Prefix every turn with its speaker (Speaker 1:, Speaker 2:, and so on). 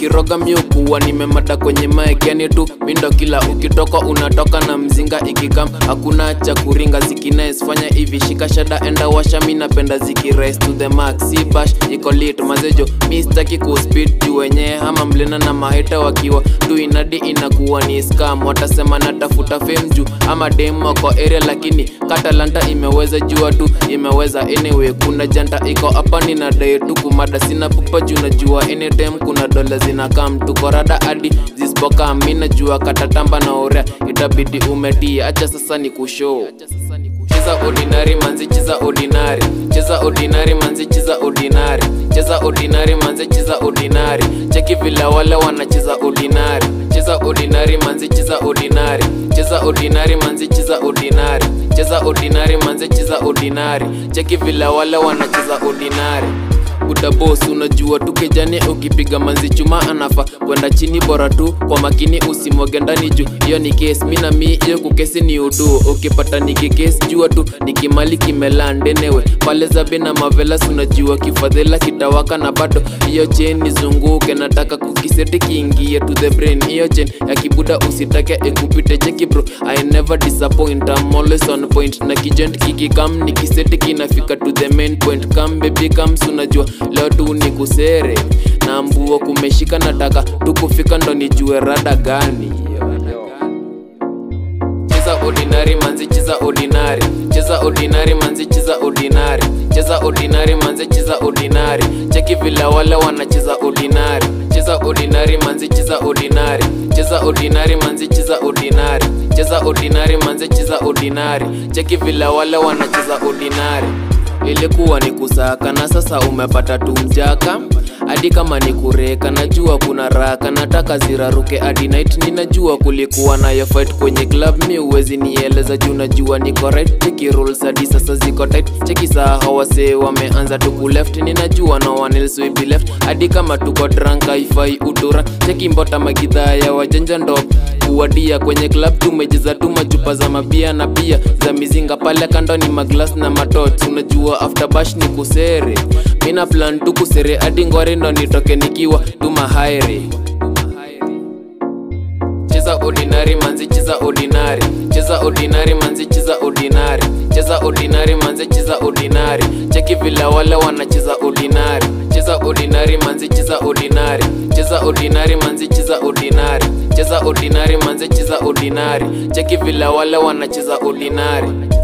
Speaker 1: nikiroga miukuwa nimemada kwenye mic yani tu mindo kila ukitoka unatoka na mzinga ikikam hakuna cha kuringa zikines fanya hivi shika shada enda washa mi napenda zikirise to the max si bash iko lit mazejo mi sitaki kuspit juu wenyewe ama mlena na maheta wakiwa tu inadi inakuwa ni scam watasema natafuta fame juu ama dem wako area lakini katalanta imeweza jua tu imeweza anyway kuna janta iko hapa nina dai tu kumada sina pupa juu najua anytime kuna dola zinakam tuko rada hadi zispoka mi najua katatamba na orea itabidi umetia acha sasa ni kushow cheza ordinary manzi cheza ordinary cheza ordinary manzi cheza ordinary cheza ordinary manzi cheza ordinary cheki vila wale wanacheza ordinary cheza ordinary manzi cheza ordinary cheza ordinary manzi cheza ordinary cheza ordinary manzi cheza ordinary cheki vila wale wanacheza ordinary utabos unajua tu kejani ukipiga manzi chuma anafa kwenda chini bora tu kwa makini usimwage ndani juu hiyo ni kes mi na mi hiyo kukesi ni udu ukipata nikikesi jua tu nikimali kimelandenewe pale zabe na mavelas unajua kifadhela kitawaka na bado hiyo chen nizunguke nataka kukiseti kiingie to the brain hiyo chen ya kibuda usitake ikupite cheki bro i never disappoint I'm always on point na kijent kikikam nikiseti kinafika to the main point kam baby kams unajua leo tu ni kusere na mbuo kumeshika nataka tukufika ndo nijue rada gani cheza ordinary manzi cheza ordinary cheza ordinary manzi cheza ordinary cheza ordinary manzi cheza ordinary cheki vila wale wanacheza ordinary cheza ordinary manzi cheza ordinary cheza ordinary manzi cheza ordinary cheza ordinary manzi cheza ordinary cheki vila wale wanacheza ordinary ilikuwa ni kusaka na sasa umepata tu mjaka hadi kama ni kureka najua kuna raka nataka ziraruke hadi night ninajua kulikuwa nayo fight kwenye club mi uwezi nieleza juu najua niko right cheki rules hadi sasa ziko tight cheki saa hawase wameanza tuku left ninajua no one else will be left hadi kama tuko drunk haifai udura cheki mbota magidhaa ya wajanja ndo kuwadia kwenye club tumejeza tu machupa za mabia na pia za mizinga pale kando ni maglas na matot unajua after bash ni kusere mina plan tu kusere hadi ngware ndo nitoke nikiwa tu mahairi cheza ordinary manzi cheza ordinary cheza ordinary manzi cheza ordinary cheza ordinary manzi cheza ordinary cheki vila wale wanacheza ordinary cheza ordinary manzi cheza ordinary cheza ordinary manzi cheza ordinary cheza ordinary manzi cheza ordinary cheki vila wale wanacheza ordinary